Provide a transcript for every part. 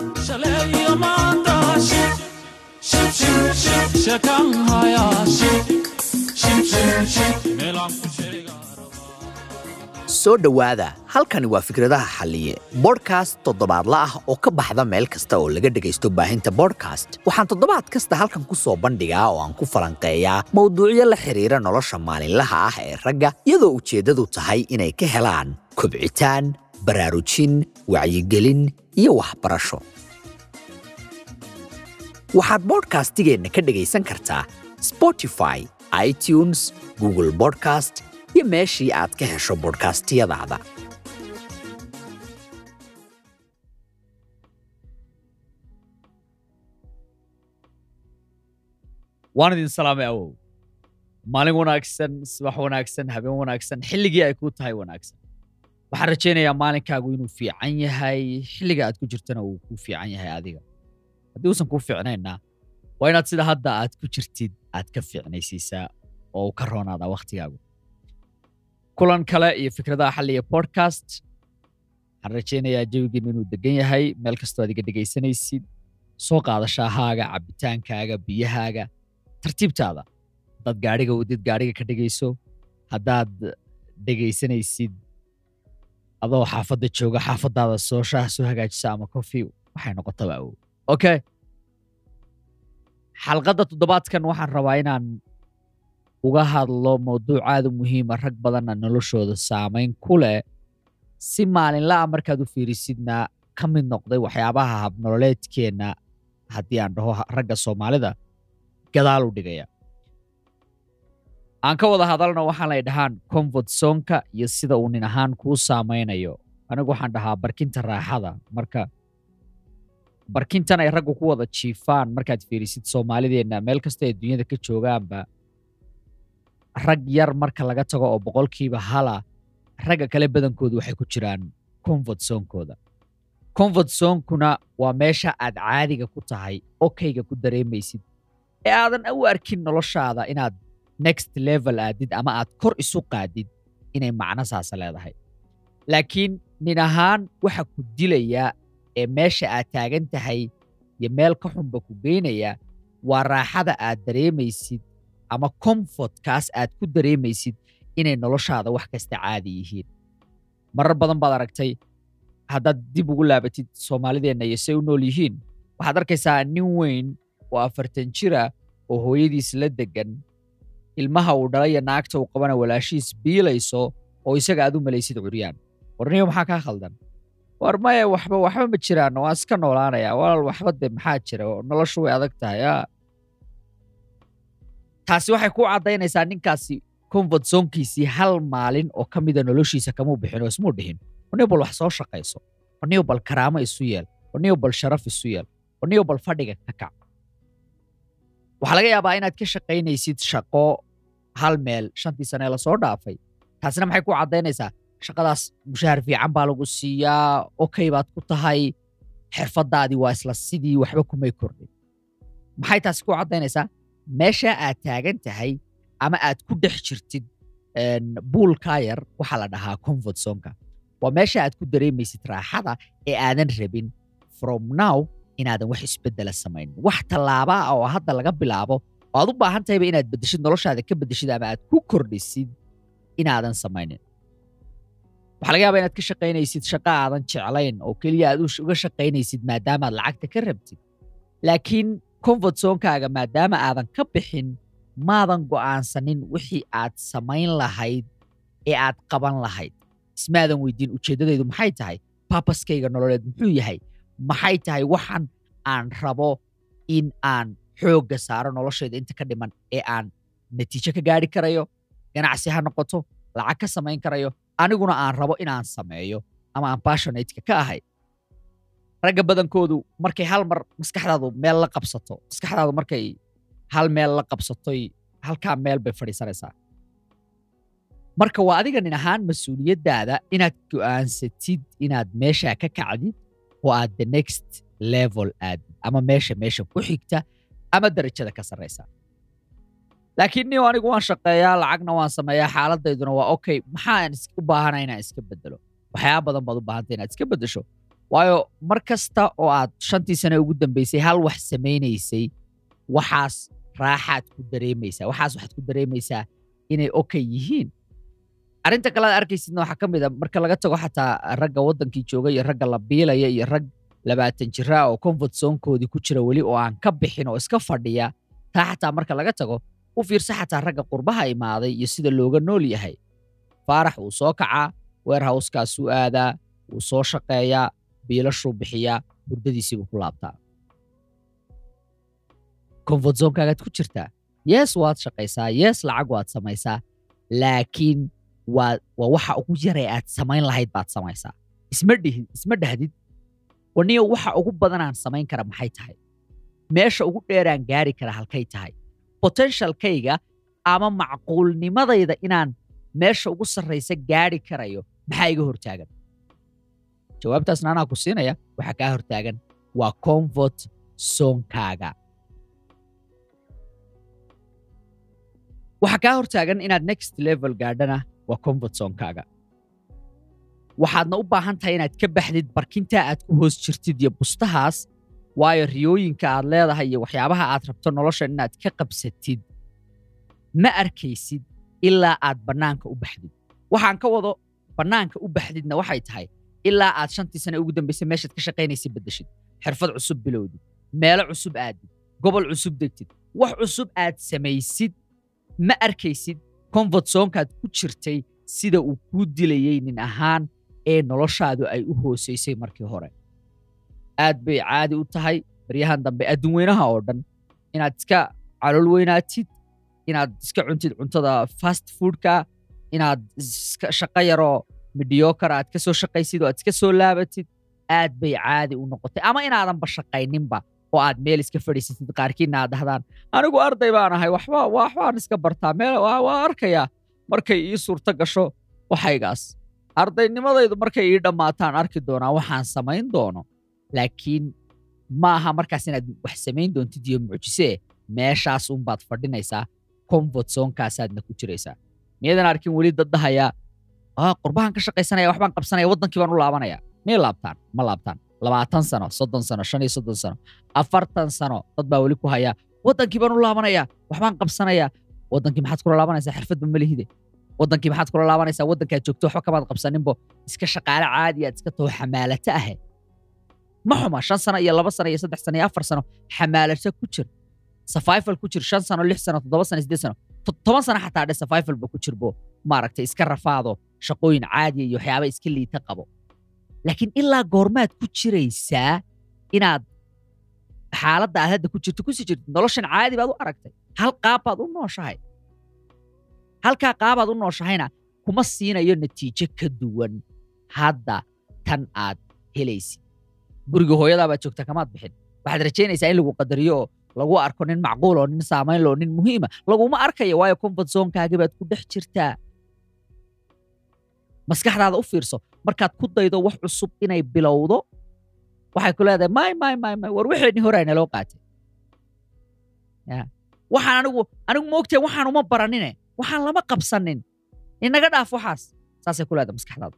shalay maanta shib shib shib shib sheekan haya shib shib shib shib meelaan ku sheega soo dhowaada halkani waa fikradaha xalliye bodhkast toddobaadla ah oo ka baxda meel kasta oo laga dhegaysto baahinta bodhkast waxaan toddobaad kasta halkan ku soo bandhigaa oo aan ku falanqeeyaa mowduucyo la xidhiira nolosha maalinlaha ah ee ragga iyadoo ujeeddadu tahay inay ka helaan kobcitaan baraarujin wacyigelin iyo waxbarasho waxaad bodhkastigeenna ka dhegaysan kartaa spotify itunes google bodcast iyo meeshii aad ka hesho bodhkastiyadaada waan idin salaamay awow maalin wanaagsan subax wanaagsan habeen wanaagsan xilligii ay kuu tahay wanaagsan waxaan rajaynayaa maalinkaagu inuu fiican yahay xilliga aad ku jirtana uu kuu fiican yahay adiga haddii uusan kuu fiicnaynna waa inaad sida hadda aad ku jirtid aad ka fiicnaysiisaa oo uu ka roonaadaa wakhtigaagu kulan kale iyo fikradaha xalliya podcast waxaan rajaynayaa jawigiinu inuu degan yahay meel kastoo aad iga dhegaysanaysid soo qaadashahaaga cabbitaankaaga biyahaaga tartiibtaada haddaad gaadhiga wadid gaadhiga ka dhegayso haddaad dhegaysanaysid adoo xaafadda jooga xaafaddaada soo shaah soo hagaajisa ama kofi waxay noqotaba awow okay xalqadda toddobaadkan waxaan rabaa inaan uga hadlo mawduuc aad u muhiima rag badanna noloshooda saamayn ku leh si maalinla'a markaad u fiirisidna ka mid noqday waxyaabaha habnololeedkeenna haddii aan dhaho ragga soomaalida gadaal u dhigaya aan ka wada hadalno waxaan lay dhahaan comfort zonka iyo sida uu nin ahaan kuu saamaynayo anigu waxaan dhahaa barkinta raaxada marka barkintan ay raggu ku wada jiifaan markaad fiirisid soomaalideenna meel kasta ay dunyada ka joogaanba rag yar marka laga tago oo boqolkiiba hala ragga kale badankoodu waxay ku jiraan comfort zonkooda comfort zonkuna waa meesha aad caadiga ku tahay okayga ku dareemaysid ee aadan u arkin noloshaada inaad next level aadid ama aad kor isu qaadid inay macno saasa leedahay laakiin nin ahaan waxa ku dilaya ee meesha aad taagan tahay iyo meel ka xunba ku geynaya waa raaxada aad dareemaysid ama comfortkaas aad ku dareemaysid inay noloshaada wax kasta caadi yihiin marar badan baad aragtay haddaad dib ugu laabatid soomaalideenna iyo say u nool yihiin waxaad arkaysaa nin weyn oo afartan jira oo hooyadiis la degan ilmaha uu dhalaya naagta uu qabana walaashiis biilayso oo isaga aad u malaysid curyaan warniyo maxaa kaa khaldan war maya waxba waxba ma jiraan waan iska noolaanaya walaal waxba de maxaa jira noloshu way adag tahay a taasi waxay ku caddaynaysaa ninkaasi comfort zonkiisii hal maalin oo ka mida noloshiisa kamuu bixin oo ismuu dhihin warniyo bal wax soo shaqayso warniyo bal karaamo isu yeel warniyo bal sharaf isu yeel warniyo bal fadhiga ka kac waxaa laga yaabaa inaad ka shaqaynaysid shaqo hal meel shantii sanee lasoo dhaafay taasina maxay ku caddaynaysaa shaqadaas mushaahar fiican baa lagu siiyaa okay baad ku tahay xirfaddaadii waa isla sidii waxba kumay kordhin maxay taasi ku caddaynaysaa meesha aad taagan tahay ama aad ku dhex jirtid buulkaa yar waxaa la dhahaa comfort zonka waa meesha aad ku dareemaysid raaxada ee aadan rabin from now inaadan wax isbeddela samayn wax tallaaba ah oo hadda laga bilaabo oo aad u baahan tahayba inaad beddeshid noloshaada ka beddeshid ama aad ku kordhisid inaadan samaynin waxaa laga yaabaa inaad ka shaqaynaysid shaqa aadan jeclayn oo keliya aad uga shaqaynaysid maadaamaad lacagta ka rabtid laakiin comfort zonkaaga maadaama aadan ka bixin maadan go'aansanin wixii aad samayn lahayd ee aad qaban lahayd ismaadan weydiin ujeeddadaydu maxay tahay babaskayga nololeed muxuu yahay maxay tahay waxan aan rabo in aan xoogga saaro noloshayda inta ka dhiman ee aan natiijo ka gaari karayo ganacsi ha noqoto lacag ka samayn karayo aniguna aan rabo inaan sameeyo ama aan bashonateka ka ahay ragga badankoodu markay hal mar maskaxdaadu meel la qabsato maskaxdaadu markay hal meel la qabsatoy halkaa meel bay fadhiisanaysaa marka waa adiga nin ahaan mas-uuliyaddaada inaad go'aansatid inaad meeshaa ka kacdid oo aad the next level aadid ama meesha meesha ku xigta ama darajada ka sarraysa laakiin niyo anigu waan shaqeeyaa lacagna waan sameeyaa xaaladayduna waa okay maxaan u baahana inaan iska bedelo waxyaaba badan baad u baahanta inaad iska beddesho waayo mar kasta oo aad shantii sane ugu dambeysay hal wax samaynaysay waxaas raaxaad ku dareemaysaa waxaas waxaad ku dareemaysaa inay okay yihiin arrinta kale aad arkaysidna waxaa ka mid a marka laga tago xataa ragga waddankii jooga iyo ragga la biilaya iyo rag labaatan jiraa oo comfort zonekoodii ku jira weli oo aan ka bixin oo iska fadhiya taa xataa marka laga tago u fiirsa xataa ragga qurbaha imaaday iyo sida looga nool yahay faarax wuu soo kacaa weerhowskaasuu aadaa wuu soo shaqeeyaa biilashuu bixiyaa hurdadiisiibuu ku laabtaa comfort zonekaagaad ku jirtaa yes waad shaqaysaa yes lacag waad samaysaa laakiin waa waa waxa ugu yaree aad samayn lahayd baad samaysaa isma dhihid isma dhahdid waniyo waxa ugu badanaan samayn kara maxay tahay meesha ugu dheeraan gaari kara halkay tahay potentialkayga ama macquulnimadayda inaan meesha ugu sarraysa gaari karayo maxaa iga hortaagan jawaabtaasna anaa ku siinaya waxaa kaa hortaagan waa comfort zonkaaga waxaa kaa hortaagan inaad next level gaadhana waa comfort zonkaaga waxaadna u baahan tahay inaad ka baxdid barkintaa aad ku hoos jirtid iyo bustahaas waayo riyooyinka aad leedahay iyo waxyaabaha aad rabto nolosha inaad ka qabsatid ma arkaysid ilaa aad bannaanka u baxdid waxaan ka wado bannaanka u baxdidna waxay tahay ilaa aad shantii sane ugu dambaysay meeshaad ka shaqaynaysa beddeshid xirfad cusub bilowdid meelo cusub aadid gobol cusub degtid wax cusub aad samaysid ma arkaysid comfort zonkaad ku jirtay sida uu kuu dilayey nin ahaan ee noloshaadu ay u hoosaysay markii hore aad bay caadi u tahay baryahan dambe adduun weynaha oo dhan inaad iska calool weynaatid inaad iska cuntid cuntada fast foodka inaad iska shaqo yaroo mediocre aad ka soo shaqaysid oo aad iska soo laabatid aad bay caadi u noqotay ama inaadanba shaqayninba oo aad meel iska fadhiisatid qaarkiina aad dhahdaan anigu arday baan ahay waxba waxbaan iska bartaa meel waa waa arkayaa markay ii suurto gasho waxaygaas ardaynimadaydu markay ii dhammaataan arki doonaa waxaan samayn doono laakiin ma aha markaas inaad wax samayn doontid iyo mucjisee meeshaas unbaad fadhinaysaa comfort zonkaasaadna ku jiraysaa miyadan arkin weli dad dhahayaa "Ah, qurbahan ka shaqaysanaya waxbaan qabsanaya waddankii baan u laabanaya miyay laabtaan ma laabtaan labaatan sano soddon sano shan iyo soddon sano afartan sano dad baa weli ku haya waddankii baan u laabanaya waxbaan qabsanaya waddankii maxaad kula laabanaysaa xirfadba ma lihide waddankii maxaad kula laabanaysaa waddankaad joogto waxba kamaad qabsaninbo iska shaqaale caadi aad iska taho xamaalato ahe ma xuma shan sano iyo laba sano iyo saddex sano iyo afar sano xamaalato ku jir survival ku jir shan sano lix sano toddoba sano siddeed sano to- toban sano xataa dhe survivalba ku jirbo maaragtay iska rafaado shaqooyin caadiya iyo waxyaaba iska liita qabo laakiin ilaa goormaad ku jiraysaa inaad xaaladda aad hadda ku jirto kusii jirtid noloshan caadi baad u aragtay hal qaab baad u nooshahay halkaa qaabaad u nooshahayna kuma siinayo natiijo ka duwan hadda tan aad helaysid guriga hooyadaa baad joogta kamaad bixin waxaad rajaynaysaa in lagu qadariyo oo lagu arko nin macquul oo nin saamayn loo nin muhiima laguma arkayo waayo comfort zonekaagi baad ku dhex jirtaa maskaxdaada u fiirso markaad ku daydo wax cusub inay bilowdo waxay ku leedahay may may may may war wixeenii hore aynaloo qaatay Ya. waxaan anigu anigu moogtahay waxaan uma baranine waxaan lama qabsanin inaga dhaaf waxaas saasay ku leedahay maskaxdaada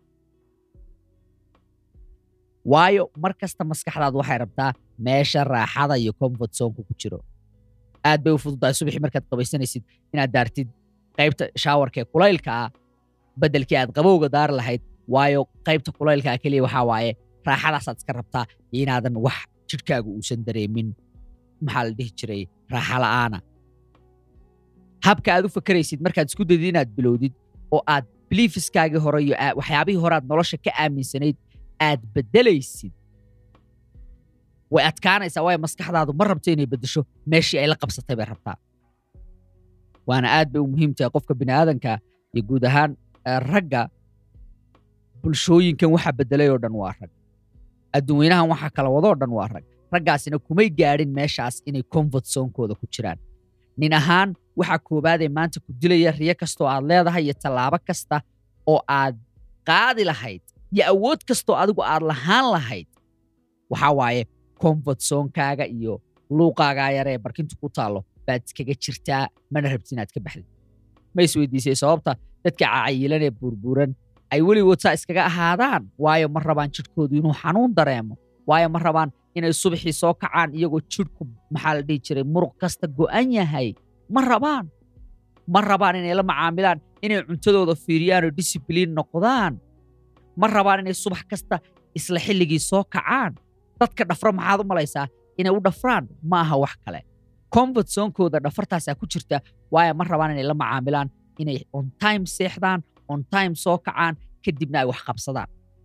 waayo mar kasta maskaxdaadu waxay rabtaa meesha raaxada iyo comfort zoneka ku jiro aad bay u fududahay subaxii markaad qabaysanaysid inaad daartid qaybta shaawarka ee kulaylka ah beddelkii aad qabowga daari lahayd waayo qaybta kulaylka ah keliya waxaa waaye raaxadaasaad iska rabtaa iyo inaadan wax jidhkaagu uusan dareemin maxaa la dhihi jiray raaxa la'aana habka aad u fakaraysid markaad isku daydid inaad bilowdid oo aad biliifiskaagii hore iyo aa- waxyaabihii hore aad nolosha ka aaminsanayd aad beddelaysid way adkaanaysaa waayo maskaxdaadu ma rabto inay beddesho meeshii ay la qabsatay bay rabtaa waana aad bay u muhiim tahay qofka bini'aadanka iyo guud ahaan eh, ragga bulshooyinkan waxa beddelay oo dhan waa rag adduunweynahan waxa kala wadoo dhan waa rag raggaasina kumay gaadhin meeshaas inay comfort zonekooda ku jiraan nin ahaan waxa koobaadee maanta ku dilaya riyo kastoo aad leedahay iyo tallaabo kasta oo aad qaadi lahayd iyo awood kastoo adigu aad lahaan lahayd waxaa waaye comfort zonekaaga iyo luuqaagaa yare ee barkintu ku taallo baad iskaga jirtaa mana rabtid inaad ka baxdid ma isweydiisay sababta dadka cayilan ee burburan ay weligood saa iskaga ahaadaan waayo ma rabaan jidhkoodu inuu xanuun dareemo waayo ma rabaan inay subaxii soo kacaan iyagoo jidhku maxaa la dhihi jiray muruq kasta go'an yahay ma rabaan ma rabaan inay la macaamilaan inay cuntadooda fiiriyaan oo discibliin noqdaan ma rabaan inay subax kasta isla xilligii soo kacaan dadka dhafra maxaad u malaysaa inay u dhafraan ma aha wax kale comfort zonekooda dhafartaasaa ku jirta waayo ma rabaan inay la macaamilaan inay on time seexdaan on time soo kacaan kadibna ay wax qabsadaan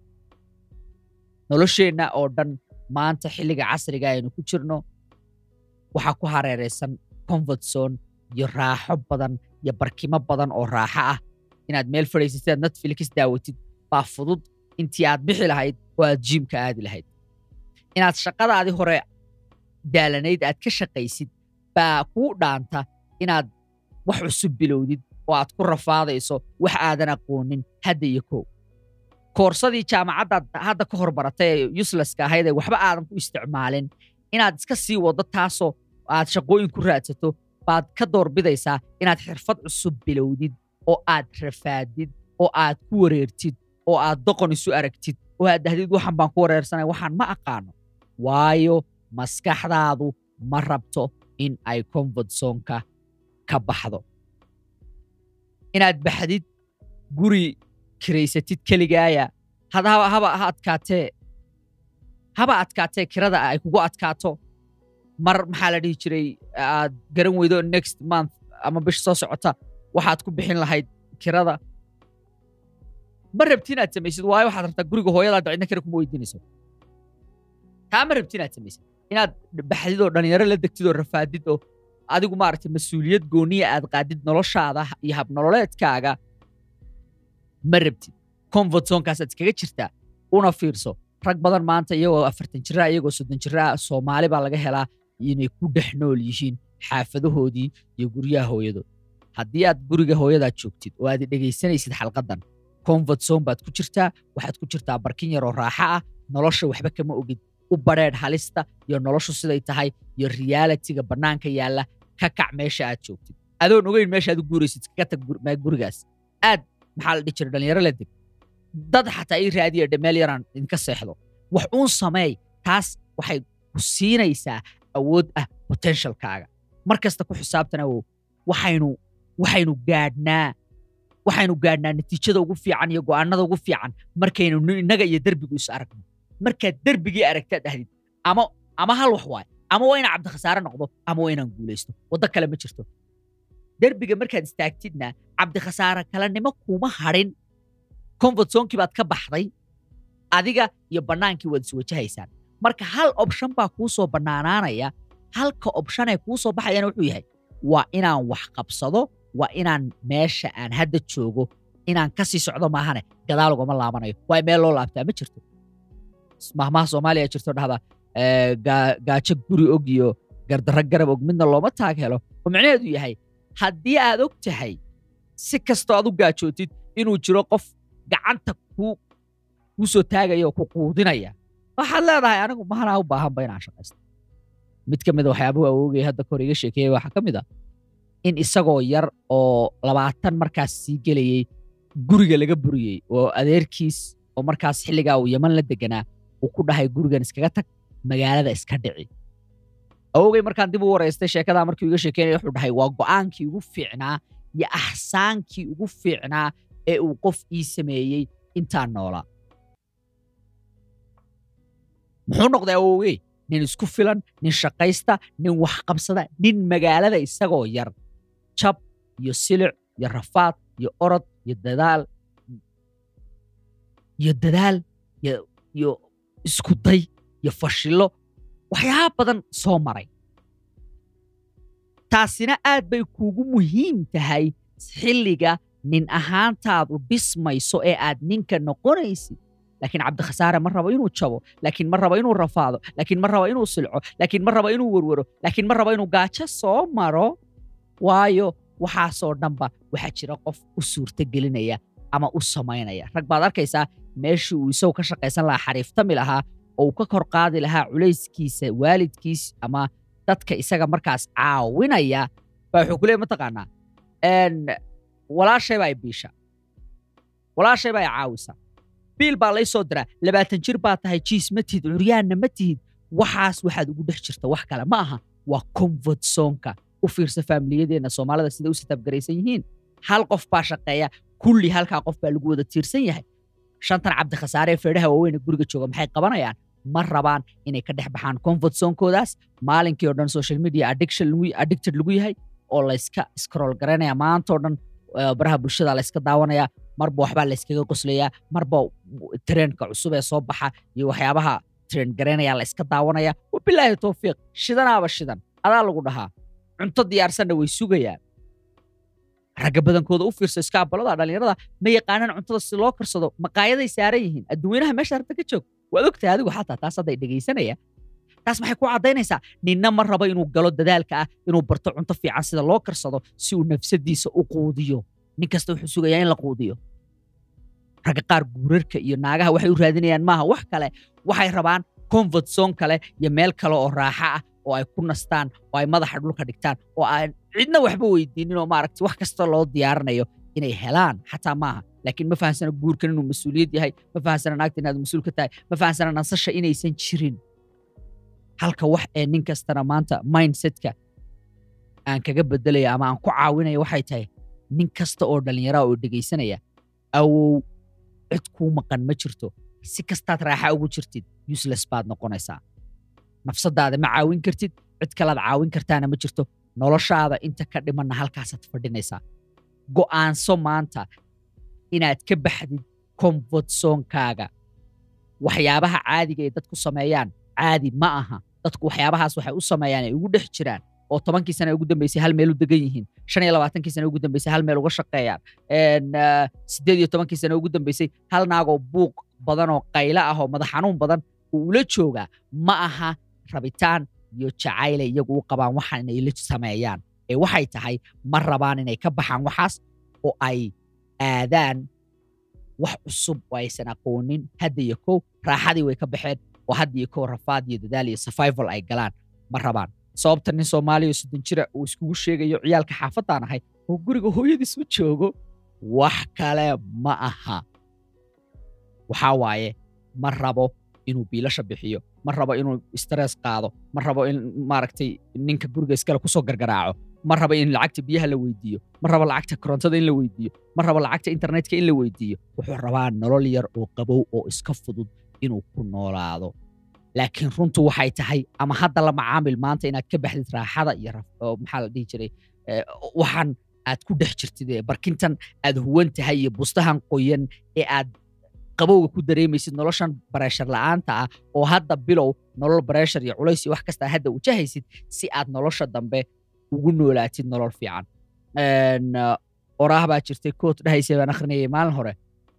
nolosheenna oo dhan maanta xilliga casriga aynu ku jirno waxaa ku hareeraysan comfort zone iyo raaxo badan iyo barkimo badan oo raaxo ah inaad meel fadhiisatid aad netflix daawatid baa fudud intii aad bixi lahayd oo aad jiimka aadi lahayd inaad shaqadaadii hore daalanayd aad ka shaqaysid baa kuu dhaanta inaad wax cusub bilowdid oo aad ku rafaadayso wax aadan aqoonin hadda iyo kow koorsadii jaamacaddaad hadda ka hor baratay ee uslaska ahayd ee waxba aadan ku isticmaalin inaad iska sii waddo taasoo aad shaqooyin ku raadsato baad ka doorbidaysaa inaad xirfad cusub bilowdid oo aad rafaadid oo aad ku wareertid oo aad doqon isu aragtid oo aad dhahdid waxan baan ku wareersanay waxaan ma aqaano waayo maskaxdaadu ma rabto in ay comfort zonka ka baxdo inaad baxdid guri kiraysatid keligaaya had haba haba ha adkaatee haba adkaatee kirada ay kugu adkaato mar maxaa la dhihi jiray aad garan weydo next month ama bish soo socota waxaad ku bixin lahayd kirada ma rabti inaad samaysid waayo waxaad rabtaa guriga hooyadaad cidna kira kuma weydiinayso taa ma rabti inaad samaysid inaad baxdid oo dhalinyaro la degtid oo rafaadid oo adigu maaragtay mas-uuliyad gooniya aad qaadid noloshaada iyo habnololeedkaaga ma rabtid comfort zonekaasaad iskaga jirtaa una fiirso rag badan maanta iyagoo afartan jiraa iyagoo soddon jiraa soomaali baa laga helaa inay ku dhex nool yihiin xaafadahoodii iyo guryaha hooyadood haddii aad guriga hooyadaad joogtid oo aad dhegaysanaysid xalqadan comfort zone baad ku jirtaa waxaad ku jirtaa barkin yaroo raaxo ah nolosha waxba kama ogid u badheedh halista iyo noloshu siday tahay iyo realitiga bannaanka yaalla ka kac meesha aad joogtid adoon ogeyn meesha aad u guuraysid iskaga tag gur- mee gurigaas aad maxaa la dhihi jiray dhalinyaro la deg dad xataa ii raadiya dhe meel yaraan idinka seexdo wax uun sameey taas waxay ku siinaysaa awood ah potentialkaaga mar kasta ku xisaabtana oo waxaynu waxaynu gaadhnaa waxaynu gaadhnaa natiijada ugu fiican iyo go'aanada ugu fiican markaynu ni- innaga iyo derbigu is aragno markaad derbigii aragtaad dhahdid ama ama hal wax waay ama waa inaan cabdikhasaare noqdo ama waa inaan guulaysto waddo kale ma jirto derbiga markaad istaagtidna cabdikhasaare kalenimo kuma hadhin comfort zonekii baad ka baxday adiga iyo bannaankii waad iswajahaysaan marka hal option baa kuu soo bannaanaanaya halka optionee kuu soo baxayana wuxuu yahay waa inaan wax qabsado waa inaan meesha aan hadda joogo inaan ka sii socdo maahane gadaal ugama laabanayo waay meel loo laabtaa ma jirto mahmaha soomaaliya jirto dhahda eh, gaa- gaajo guri og iyo gardarro garab og midna looma taag helo oo micnaheedu yahay haddii aad og tahay si kastoo aad u gaajootid inuu jiro qof gacanta kuu kuu soo taagaya oo ku quudinaya waxaad leedahay anigu mahanaa u baahanba inaan shaqaysto mid ka mid a waxyaabuhu awoogay hadda kahor iga sheekeeyay waxaa ka mid a in isagoo yar oo labaatan markaas sii gelayey guriga laga buriyey oo adeerkiis oo markaas xilligaa uu yaman la deganaa uu ku dhahay gurigan iskaga tag magaalada iska dhici awogay markaan dib u waraystay sheekadaa markii uu iga sheekeynaya wuxuu dhahay waa go'aankii ugu fiicnaa iyo axsaankii ugu fiicnaa ee uu qof ii sameeyey intaan noolaa muxuu noqday awowgey nin isku filan nin shaqaysta nin wax qabsada nin magaalada isagoo yar jab iyo silic iyo rafaad iyo orod iyo dadaal iyo dadaal iyo iyo isku day iyo fashillo waxyaaba badan soo maray taasina aad bay kuugu muhiim tahay xilliga nin ahaantaadu dhismayso ee aad ninka noqonaysid laakiin cabdikhasaare ma rabo inuu jabo laakiin ma rabo inuu rafaado laakiin ma rabo inuu silco laakiin ma rabo inuu werwero laakiin ma rabo inuu gaajo soo maro waayo waxaasoo dhanba waxaa jira qof u suurtogelinaya ama u samaynaya rag baad arkaysaa meeshii uu isagu ka shaqaysan lahaa xariiftami lahaa oo uu ka kor qaadi lahaa culayskiisa waalidkiis ama dadka isaga markaas caawinaya baa wuxuu ku leey mataqaanaa n walaashay baa ibiisha walaashay baa i caawisaa biil baa lay soo diraa labaatan jir baa tahay jiis ma tihid curyaanna ma tihid waxaas waxaad ugu dhex jirta wax kale ma aha waa comfort zonka u fiirsa faamiliyadeenna soomaalida sida u sitaabgaraysan yihiin hal qof baa shaqeeya kulli halkaa qof baa lagu wada tiirsan yahay shantan cabdi khasaare ee feedhaha waaweyn ee guriga jooga maxay qabanayaan ma rabaan inay ka dhex baxaan comfort zonkoodaas maalinkii oo dhan social media addiction lagu addicted lagu yahay oo layska scroll garanaya maantoo dhan eh, baraha bulshada layska daawanaya marba waxbaa layskaga qoslayaa marba trendka cusub ee soo baxa iyo waxyaabaha trend garanaya layska daawanaya wabilaahi towfiiq shidanaaba shidan adaa lagu dhahaa cunto diyaarsanna way sugayaan ragga badankooda u fiirso iskaabalada dhallinyarada ma yaqaanaan cuntada si loo karsado maqaayaday saaran yihiin adduweynaha meesha arta ka joog waad ogtahay adigu xataa taas hadday dhegaysanaya taas maxay ku caddaynaysaa ninna ma rabo inuu galo dadaalka ah inuu barto cunto fiican sida loo karsado si uu nafsadiisa u quudiyo nin kasta wuxuu sugayaa in la quudiyo ragga qaar guurarka iyo naagaha waxay u raadinayaan maaha wax kale waxay rabaan comfort zone kale iyo meel kale oo raaxa ah oo ay ku nastaan oo ay madaxa dhulka dhigtaan oo aan cidna waxba weydiinin oo maaragti wax kasta loo diyaarinayo inay helaan xataa maaha laakiin ma fahansana guurkan inuu mas-uuliyad yahay ma fahansana naagta inaad mas-uul ka tahay ma fahansana nasasha inaysan jirin halka wax ee nin kastana maanta mindsetka aan kaga bedelaya ama aan ku caawinaya waxay tahay nin kasta oo dhallinyara oo dhegaysanaya awow cid kuu maqan ma jirto si kastaad raaxa ugu jirtid useless baad noqonaysaa nafsadaada ma caawin kartid cid kalaad caawin kartaana ma jirto noloshaada inta ka dhimanna halkaasaad fadhinaysaa go'aanso maanta inaad ka baxdid comfort zonkaaga waxyaabaha caadiga ee dadku sameeyaan caadi ma aha dadku waxyaabahaas waxay u sameeyaan ay ugu dhex jiraan oo tobankii sana ugu dambeysay hal meel u degan yihiin shan iyo labaatankii sana ugu dambeysay hal meel uga shaqeeyaan En, ah, siddeed iyo tobankii sana ugu dambeysay hal naagoo buuq badan oo qaylo ah oo madax xanuun badan uu ula joogaa ma aha rabitaan iyo jacayle iyagu u qabaan waxaan inay la sameeyaan ee waxay tahay ma rabaan inay ka baxaan waxaas oo ay aadaan wax cusub oo aysan aqoonin hadda iyo kow raaxadii way ka baxeen oo hadda iyo kow rafaad iyo dadaal iyo survival ay galaan ma rabaan sababta nin soomaaliya oo soddon jira uu iskugu sheegayo ciyaalka xaafadaan ahay oo guriga hooyadiis u joogo wax kale ma aha waxaa waaye ma rabo inuu biilasha bixiyo ma rabo inuu stress qaado ma rabo in maaragtay ninka guriga iskale kusoo gargaraaco ma rabo in lacagta biyaha la weydiiyo ma rabo lacagta korontada in la weydiiyo ma rabo lacagta internetka in la weydiiyo wuxuu rabaa nolol yar oo qabow oo iska fudud inuu ku noolaado laakiin runtu waxay tahay ama hadda la macaamil maanta inaad ka baxdid raaxada iyo raf- oo maxaa la dhihi jiray eh, waxaan aad ku dhex jirtid ee barkintan aad huwan tahay iyo bustahan qoyan ee aad qabowga ku dareemaysid noloshan bareeshar la'aanta ah oo hadda bilow nolol bareeshar iyo culays iyo wax kasta hadda wajahaysid si aad nolosha dambe ugu noolaatid nolol fiican En, uh, oraah baa jirtay koot dhahaysay baan akhrinayay maalin hore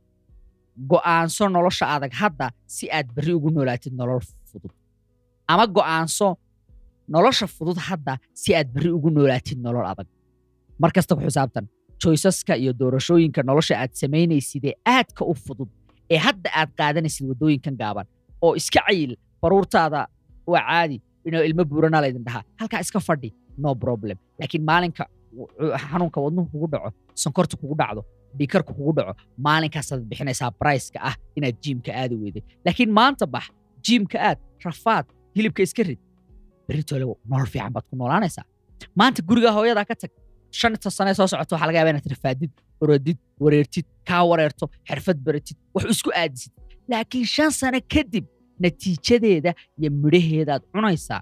go'aanso nolosha adag hadda si aad berri ugu noolaatid nolol fudud ama go'aanso nolosha fudud hadda si aad berri ugu noolaatid nolol adag mar kasta ku xisaabtan joysaska iyo doorashooyinka nolosha aad samaynaysid ee aadka u fudud ee hadda aad qaadanaysid waddooyinkan gaaban oo iska cayil baruurtaada waa caadi inuu ilmo buuranaa laydin dhahaa halkaa iska fadhi no problem laakiin maalinka w- w- xanuunka wadnuhu kugu dhaco sonkorta kugu dhacdo dhiikarka kugu dhaco maalinkaasad bixinaysaa briceka ah inaad jiimka aadi weyday laakiin maanta bax jiimka aad rafaad hilibka iska rid beritoole nolol fiican baad ku noolaanaysaa maanta guriga hooyadaa ka tag shanta sane soo socota waxaa laga yaabaa inaad rafaadid orodid wareertid kaa wareerto xirfad baratid wax isku aadisid laakiin shan sano kadib natiijadeeda iyo midhaheedaad cunaysaa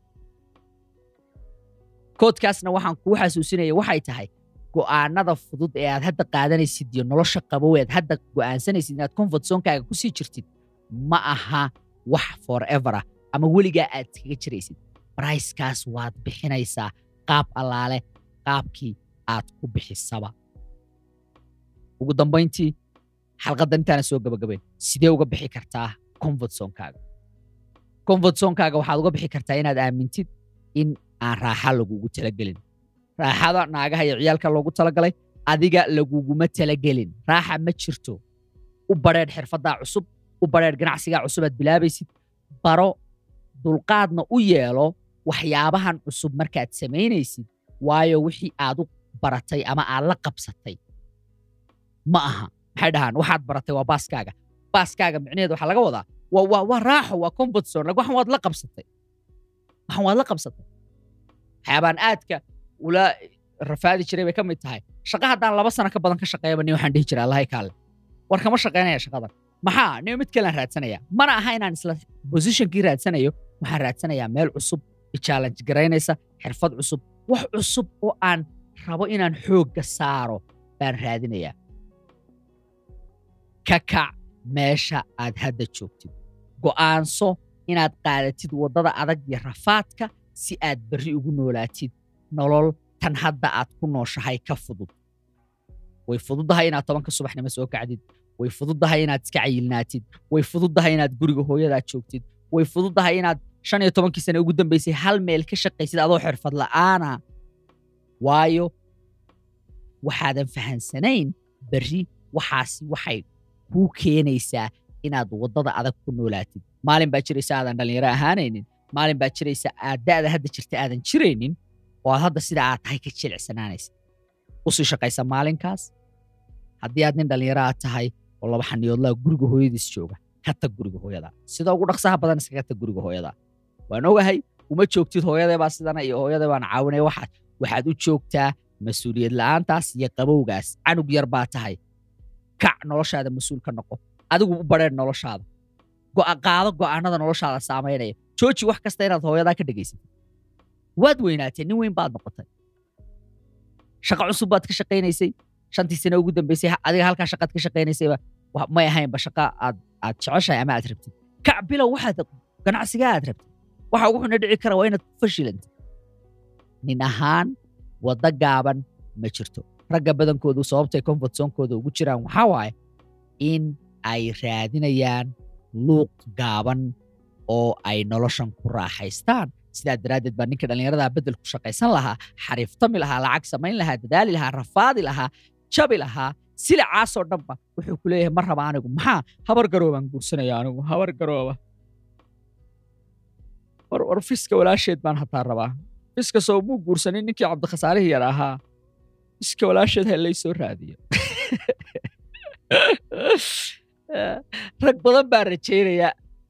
koodkaasna waxaan kuu xasuusinaya waxay tahay go'aanada fudud ee aad hadda qaadanaysid iyo nolosha qabow ead hadda go'aansanaysid inaad comfort zonekaaga kusii jirtid ma aha wax forever ah ama weligaa aad kaga jiraysid bricekaas waad bixinaysaa qaab allaale qaabkii aad ku bixisaba ugu dambayntii xalqaddan intaana soo gabagabayn sidee uga bixi kartaa comfort zonekaaga comfort zonekaaga waxaad uga bixi kartaa inaad aamintid in aan raaxa lagugu talagelin raaxada naagaha iyo ciyaalka loogu talagalay adiga laguguma talagelin raaxa ma jirto u badheedh xirfaddaa cusub u badheedh ganacsigaa cusub aad bilaabaysid baro dulqaadna u yeelo waxyaabahan cusub markaad samaynaysid waayo wixii aad u baratay ama aad la qabsatay ma aha maxay dhahaan waxaad baratay waa baaskaaga baaskaaga micnaheed waxaa laga wadaa waa waa waa raaxo waa comfort zone like waxan waad la qabsatay waxan waad la qabsatay waxyaabaan aadka ula rafaadi jiray bay ka mid tahay shaqa haddaan laba sano ka badan ka shaqeeyaba nin waxaan dhihi jiray allahay kaale war kama shaqaynaya shaqadan maxaa nin mid kalean raadsanaya mana aha inaan isla positionkii raadsanayo waxaan raadsanayaa meel cusub i-challenge garaynaysa xirfad cusub wax cusub oo aan rabo inaan xoogga saaro baan raadinayaa ka kac meesha aad hadda joogtid go'aanso inaad qaadatid waddada adag iyo rafaadka si aad berri ugu noolaatid nolol tan hadda aad ku nooshahay ka fudud way fududdahay inaad tobanka subaxnimo soo kacdid way fududdahay inaad iska cayilnaatid way fududdahay inaad guriga hooyadaad joogtid way fududdahay inaad shan iyo tobankii sane ugu dambaysay hal meel ka shaqaysid adoo xirfad la'aana waayo waxaadan fahansanayn berri waxaasi waxay kuu keenaysaa inaad waddada adag ku noolaatid maalin baa jiraysa aadan dhallinyaro ahaanaynin maalin baa jiraysa aad da'da hadda jirta aadan jiraynin oo aad hadda sida aad tahay ka jilicsanaanaysa usii shaqaysa maalinkaas haddii aad nin dhallinyaro aad tahay oo laba xaniyoodlaa guriga hooyadiis jooga ka tag guriga hooyada sida ugu dhaqsaha badan iskaga tag guriga hooyada waan ogahay uma joogtid hooyadee baa sidana iyo hooyadee baan caawinaya waxaad waxaad u joogtaa mas-uuliyad la'aantaas iyo qabowgaas canug yar baa tahay kac noloshaada mas-uul ka noqo adigu u badheer noloshaada go'a qaado go'aanada noloshaada saamaynaya jooji wax kasta inaad hooyadaa ka dhegaysatid waad weynaatee nin weyn baad noqotay shaqo cusub baad ka shaqaynaysay shantii sane ugu dambaysay ha- adiga halkaa shaqaad ka shaqaynaysayba wa- may ahaynba shaqa aad aad jeceshahay ama aad rabtid kac bilow waxaad ganacsigaa aad rabtid waxa ugu xuna dhici kara waa inaad ku fashilantid nin ahaan waddo gaaban ma jirto ragga badankoodu sababtay comfort zonekooda ugu jiraan waxaa waaye in ay raadinayaan luuq gaaban oo ay noloshan ku raaxaystaan sidaa daraaddeed baa ninka dhallinyaradaa beddel ku shaqaysan lahaa xariiftami lahaa lacag samayn lahaa dadaali lahaa rafaadi lahaa jabi lahaa silicaasoo dhanba wuxuu ku leeyahay ma raba anigu maxaa habar garoobaan guursanaya anigu habar garooba war war fiska walaasheed baan hataa rabaa fiska soo muu guursanin ninkii cabdikhasaarihii yar ahaa fiska walaasheed ha lay soo raadiyo rag badan baa rajaynaya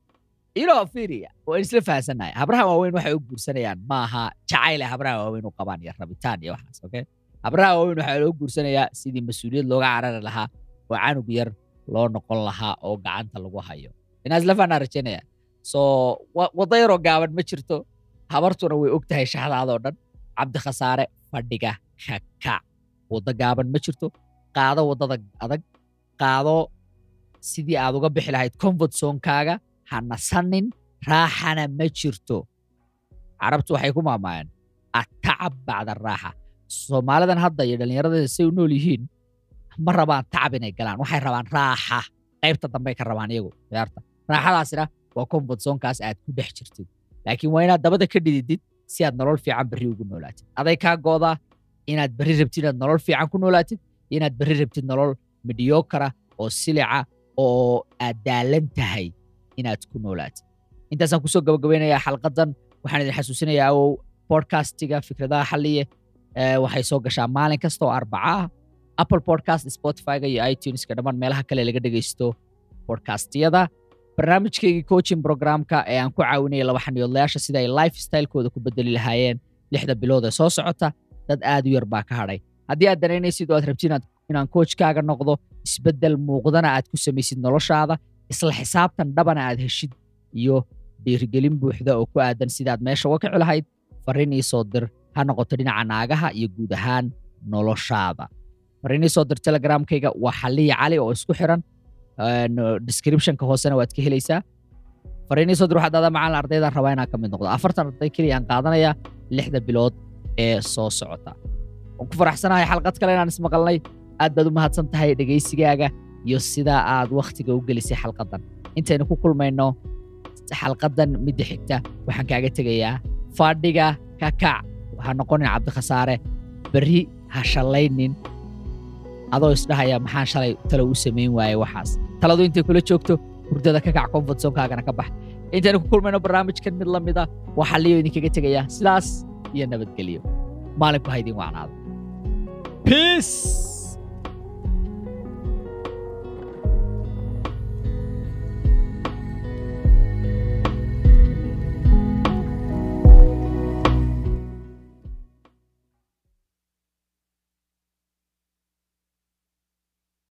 inoo fiiriya waan isla fahansannahay habraha waaweyn waxay u guursanayaan maaha jacayle habraha waaweyn u qabaan iyo rabitaan iyo waxaas okay habraha waaweyn waxaa loo guursanayaa sidii mas-uuliyad looga carari lahaa oo canug yar loo noqon lahaa oo gacanta lagu hayo inaa isla fahanaa rajaynaya so wa- waddo yaroo gaaban ma jirto habartuna way og tahay shaxdaadoo dhan cabdikhasaare fadhiga ka kac waddo gaaban ma jirto qaado waddada adag qaado sidii aad uga bixi lahayd comfort zonekaaga ha nasanin raaxana ma jirto carabtu waxay ku maamaayeen atacab bacda raaxa soomaalidan hadda iyo dhallinyarada say u nool yihiin ma rabaan tacab inay galaan waxay rabaan raaxa qaybta dambey ka rabaan iyagu ciyaarta raaxadaasina waa comfort zonekaas aad ku dhex jirtid laakiin waa inaad dabada ka dhididid si aad nolol fiican berri ugu noolaatid aday kaa goodaa inaad berri rabtid inaad nolol fiican ku noolaatid inaad berri rabtid nolol midyokara oo silica oo aad daalan tahay inaad ku noolaatid intaasaan kusoo gabagabaynayaa xalqadan waxaan idin xasuusinayaa ow podcastiga fikradaha xalliye eh, waxay soo gashaa maalin kasta oo arbaca ah apple podcast spotifyga iyo ituneska dhammaan meelaha kale laga dhegaysto podcastiyada barnaamijkaygii coaching programka ee aan ku caawinayay laba xaniyoodlayaasha sida ay lifestylekooda ku bedeli lahaayeen lixda bilood ee soo socota dad aad u yar baa ka hadhay haddii aad danaynaysid oo aad rabtid inaad inaan coachkaaga noqdo isbeddel muuqdana aad ku samaysid noloshaada isla xisaabtan dhabana aad heshid iyo dhiirigelin buuxda oo ku aadan sidaad meesha uga kici lahayd farriin ii soo dir ha noqoto dhinaca naagaha iyo guud ahaan noloshaada farriin ii soo dir telegramkayga waa xalliya cali oo isku xiran een, descriptionka hoosena waad ka helaysaa farriin ii soo dir waxaad aadaa macalin ardaydan rabaa inaan ka mid noqdo afartan arday keliya aan qaadanayaa lixda bilood ee soo socota waan ku faraxsanahay xalqad kale inaan ismaqalnay aad baad u mahadsan tahay dhegaysigaaga iyo sidaa aad wakhtiga u gelisay xalqadan intaynu ku kulmayno xalqadan midda xigta waxaan kaaga tegayaa fadhiga ka kac ha noqonin cabdikhasaare berri ha shallaynin adoo isdhahaya maxaan shalay talo u samayn waaye waxaas taladu intay kula joogto hurdada ka kac comfort zonekaagana ka bax intaynu ku kulmayno barnaamijkan mid la mid ah waa xalliyo idinkaga tegayaa sidaas iyo nabadgelyo maalinku ha idin wacnaado peace